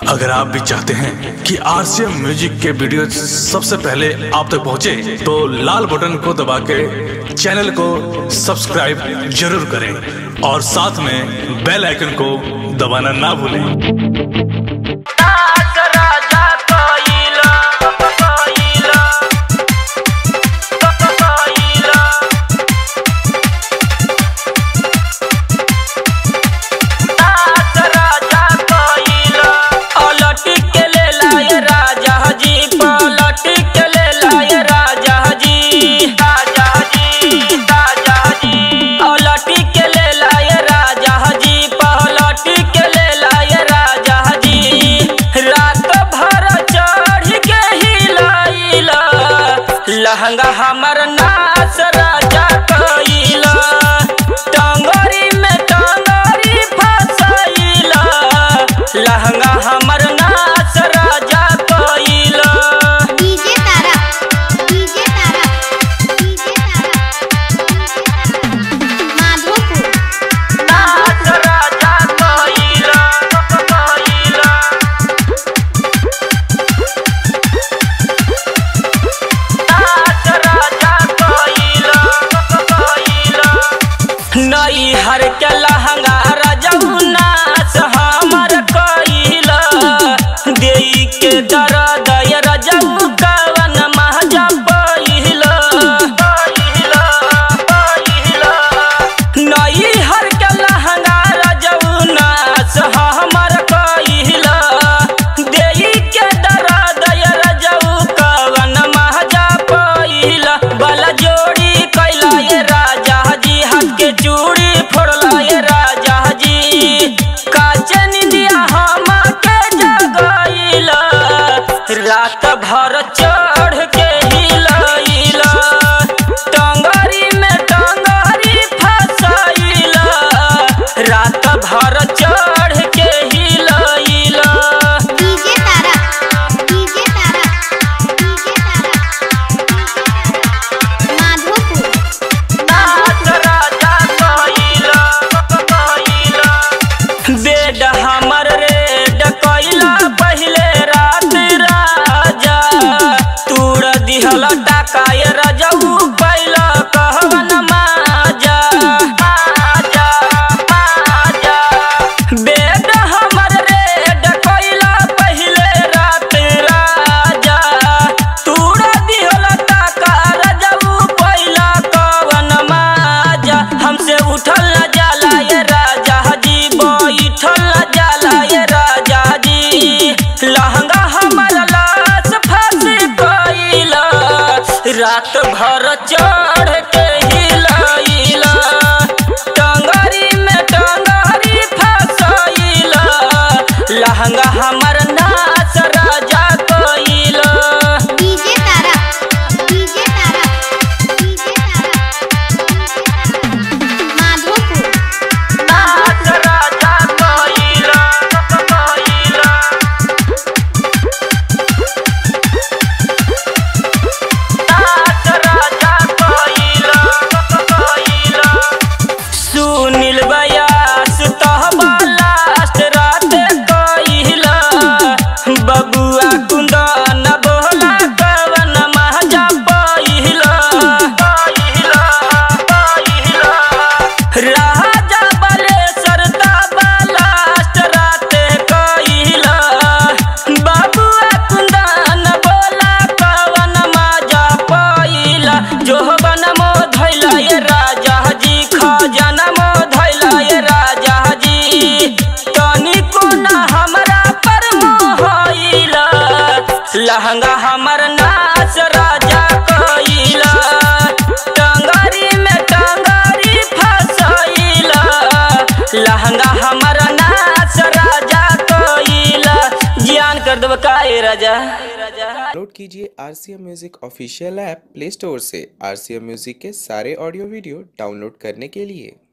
अगर आप भी चाहते हैं कि आरसीएम म्यूजिक के वीडियो सबसे पहले आप तक पहुंचे, तो लाल बटन को दबा के चैनल को सब्सक्राइब जरूर करें और साथ में बेल आइकन को दबाना ना भूलें राजा कोइला कोइला कोइला राजा कोइला पलट के ले लाए राजा जी पलट के ले लाए राजा जी राजा जी राजा जी पलट के ले लाए राजा जी पलट के ले लाए राजा जी रात भर चढ़ के हिलाइला लहंगा हमर नाच राजा कइला टंगरी में टंगरी फसैला लहंगा हमर नाच राजा कइला DJ Tara DJ Tara DJ Tara Madhopur नाच राजा कइला कइला नाच राजा कइला कइला नई हर के लहंगा रजऊ नाच हमर कइला देई के दर्द रजऊ कवन महजा पहिला पहिला पहिला नई हर के लहंगा रजऊ नाच हमर कइला देई के दर्द रजऊ कवन महजा पहिला बला जोड़ी कैला ये राजा जी हाथ के चूड़ी फोड़ला ये राजा जी काचे निंदिया हम के जगैला रात भर चढ़ के हिलैला टंगरी में टंगरी फसैला रात भर चढ़ के हिलैला DJ Tara DJ Tara DJ Tara Madhopur नाच राजा कइला कइला बेड हमर रेड कइला पहिले रात राजा तूड़ दिहल टाकाय रजऊ पैला कहवन माजा माजा माजा बेड हमर रेड कइला पहिले रात राजा तूड़ दिहल टाका रजऊ पैला कवन माजा हमसे उठल न जाला ये राजा जी बैठल न जाला ये राजा जी लहंगा हमर लाश फंस गइला रात भर चढ़ के हिलैला टंगरी में टंगरी फसैला लहंगा हमर नाच राजा कइला DJ Tara DJ Tara DJ Tara Madhopur नाच राजा कइला कइला नाच राजा कइला कइला सुनील बयास तहबा लास्ट रात कइला बबुआ कुंदन बोला कवन महजा पहिला पहिला पहिला राजा बलेश्वर तबा लास्ट रात कइला बबुआ कुंदन बोला कवन मजा पहिला जोहबन मो धैला ये राजा जी खजाना मो धैला ये राजा जी तनिको ना हमरा पर मोहइला लहंगा हमर नाच राजा कइला टंगरी में टंगरी फसैला लहंगा हमर नाच राजा कइला जियान कर देब काहे राजा डाउनलोड कीजिए R C M music official app play store से आर सी एम म्यूज़िक के सारे ऑडियो वीडियो डाउनलोड करने के लिए